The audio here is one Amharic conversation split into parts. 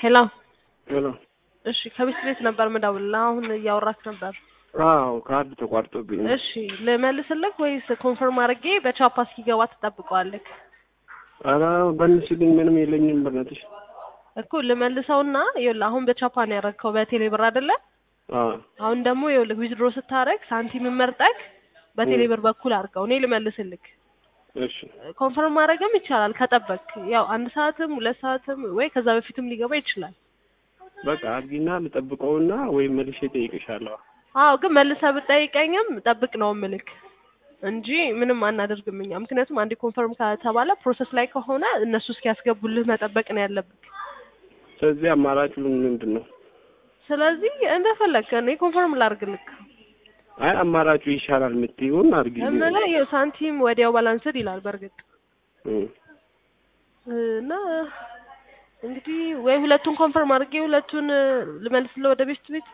ሄሎ ሄሎ። እሺ ከቤት ቤት ነበር ምደውልልህ አሁን እያወራክ ነበር አዎ ካርድ ተቋርጦብኝ ነው። እሺ ልመልስልህ ወይስ ኮንፈርም አድርጌ በቻፓ እስኪገባ ትጠብቀዋለህ ኧረ በንስልኝ ምንም የለኝም በእናትሽ። እኮ ልመልሰውና ይኸውልህ አሁን በቻፓ ነው ያደረግከው በቴሌ ብር አይደለ አዎ አሁን ደግሞ ይኸውልህ ዊዝድሮ ስታደርግ ሳንቲም መርጠቅ በቴሌ ብር በኩል አድርገው እኔ ልመልስልክ እሺ ኮንፈርም ማድረግም ይቻላል ከጠበቅ ያው አንድ ሰዓትም ሁለት ሰዓትም ወይ ከዛ በፊትም ሊገባ ይችላል በቃ አድርጊና ልጠብቀውና ወይም መልሼ እጠይቅሻለሁ። አዎ ግን መልሰህ ብጠይቀኝም ጠብቅ ነው ምልክ እንጂ ምንም አናደርግም እኛ ምክንያቱም አንዴ ኮንፈርም ከተባለ ፕሮሰስ ላይ ከሆነ እነሱ እስኪያስገቡልህ መጠበቅ ነው ያለብህ ስለዚህ አማራጩ ምንድን ነው? ስለዚህ እንደፈለግህ እኔ ኮንፈርም ላድርግልክ አይ አማራጩ ይሻላል የምትይውን አድርጊ። እምልህ ይኸው ሳንቲም ወዲያው ባላንስድ ይላል በእርግጥ እም። እና እንግዲህ ወይ ሁለቱን ኮንፈርም አድርጌ ሁለቱን ልመልስልህ ወደ ቤት ቤት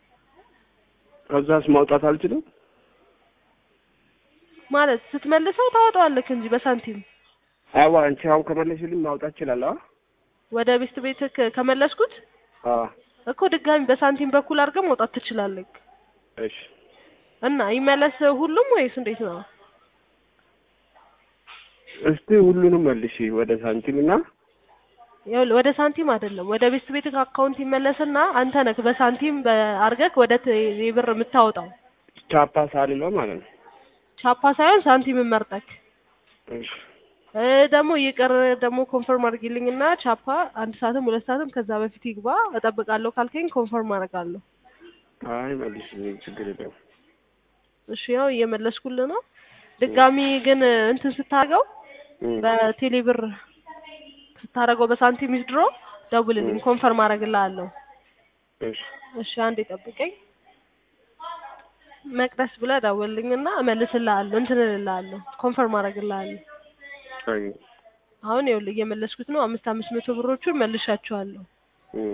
ከዛስ ማውጣት አልችልም? ማለት ስትመልሰው ታወጣዋለህ እንጂ በሳንቲም አዋ አንቺ አሁን ከመለስልኝ ማውጣት እችላለሁ? ወደ ቤት ቤት ከመለስኩት አዎ እኮ ድጋሚ በሳንቲም በኩል አድርገህ መውጣት ትችላለህ እሺ እና ይመለስ ሁሉም ወይስ እንዴት ነው? እስቲ ሁሉንም መልሺ ወደ ሳንቲም እና ይኸውልህ ወደ ሳንቲም አይደለም ወደ ቤት ቤት አካውንት ይመለስና አንተ ነህ በሳንቲም አድርገህ ወደ ቴሌ ብር የምታወጣው ቻፓ ሳልለው ማለት ነው። ቻፓ ሳይሆን ሳንቲም መርጠክ እሺ እ ደግሞ ይቅር ደግሞ ኮንፈርም አድርጊልኝና ቻፓ አንድ ሰዓትም ሁለት ሰዓትም ከዛ በፊት ይግባ እጠብቃለሁ ካልከኝ ኮንፈርም አደርጋለሁ። አይ መልሽልኝ፣ ችግር የለም። እሺ ያው እየመለስኩልህ ነው። ድጋሚ ግን እንትን ስታደርገው እም። በቴሌ ብር ስታደርገው በሳንቲም ዊዝድሮ ደውልልኝ፣ ኮንፈርም አደርግልሃለሁ። እሺ እሺ አንዴ ጠብቀኝ። መቅደስ ብለህ ደውልልኝና እመልስልሃለሁ፣ እንትን እልልሃለሁ፣ ኮንፈርም አደርግልሃለሁ። አይ አሁን ይኸውልህ እየመለስኩት ነው። አምስት አምስት መቶ ብሮቹን መልሻቸዋለሁ። እም።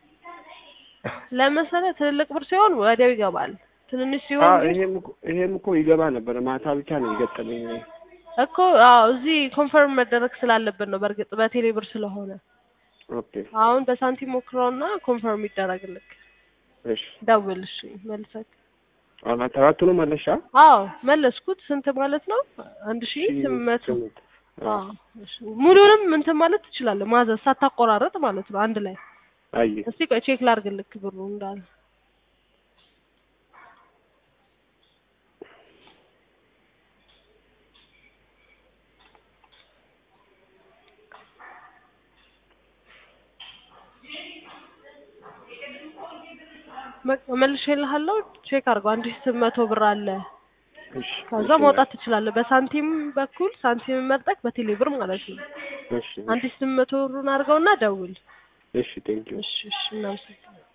ለመሰለህ ትልልቅ ብር ሲሆን ወዲያው ይገባል። ትንንሽ ሲሆን አዎ ግን ይሄም እኮ ይሄም እኮ ይገባ ነበር። ማታ ብቻ ነው የገጠመኝ። እኮ አዎ እዚህ ኮንፈርም መደረግ ስላለብን ነው። በእርግጥ በቴሌ ብር ስለሆነ ኦኬ አሁን በሳንቲም ሞክረውና ኮንፈርም ይደረግልክ። እሺ ደውል እሺ መልሰክ። አሁን አራቱንም መለሻ አዎ መለስኩት። ስንት ማለት ነው? አንድ ሺህ ስምንት መቶ ስምንት። አዎ አዎ እሺ ሙሉንም እንትን ማለት ትችላለህ፣ ማዘዝ ሳታቆራረጥ ማለት ነው። አንድ ላይ አይ እስቲ ቆይ ቼክ ላድርግልክ ብሩ እንዳለ በቃ መልሼልሃለሁ። ቼክ አድርገው። አንድ ሺህ ስምንት መቶ ብር አለ። እሺ ከዛ መውጣት ትችላለህ። በሳንቲም በኩል ሳንቲም መርጠቅ በቴሌ ብር ማለት ነው። እሺ አንድ ሺህ ስምንት መቶ ብሩን አድርገውና ደውል። እሺ ቴንኪው እሺ እሺ እናመሰግናለን።